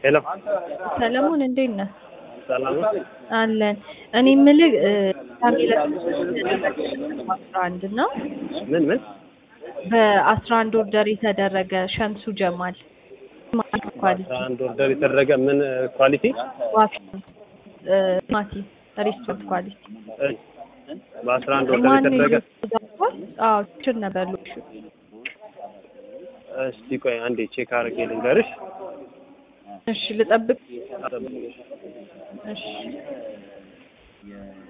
ሄሎ ሰለሞን እንዴት ነህ? ሰላም ነው? አለን። እኔ የምልህ ታሚለ አስራ አንድ እና ምን ምን በአስራ አንድ ኦርደር የተደረገ ሸምሱ ጀማል ኳሊቲ አስራ አንድ ኦርደር የተደረገ ምን ኳሊቲ ዋፊ ማቲ ሬስቶራንት ኳሊቲ በአስራ አንድ ኦርደር ማን የተደረገ አዎ ችል ነበር ሎሹ እስቲ ቆይ አንዴ ቼክ አድርጌ ልንገርሽ እሺ ልጠብቅ እሺ